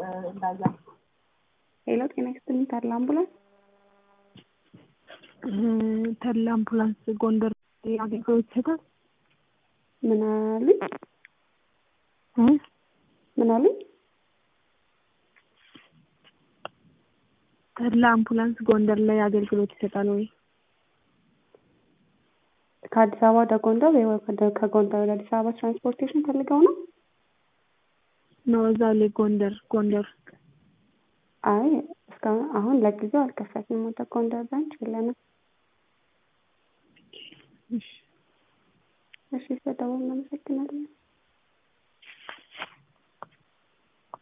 እንዳዛ ሄሎ ጤና ይስጥልኝ ተድላ አምቡላንስ ተድላ አምቡላንስ ጎንደር አገልግሎት ይሰጣል? ምን አሉኝ ምን አሉኝ? ተድላ አምቡላንስ ጎንደር ላይ አገልግሎት ይሰጣል ወይ? ከአዲስ አበባ ወደ ጎንደር ወይ ወደ- ከጎንደር ወደ አዲስ አበባ ትራንስፖርቴሽን ፈልገው ነው? ነው እዛ ላይ ጎንደር ጎንደር ውስጥ አይ እስካሁን አሁን ለጊዜው አልከፈትንም። ወደ ጎንደር ብራንች የለንም። እሺ እሺ ስለደወሉ እናመሰግናለን።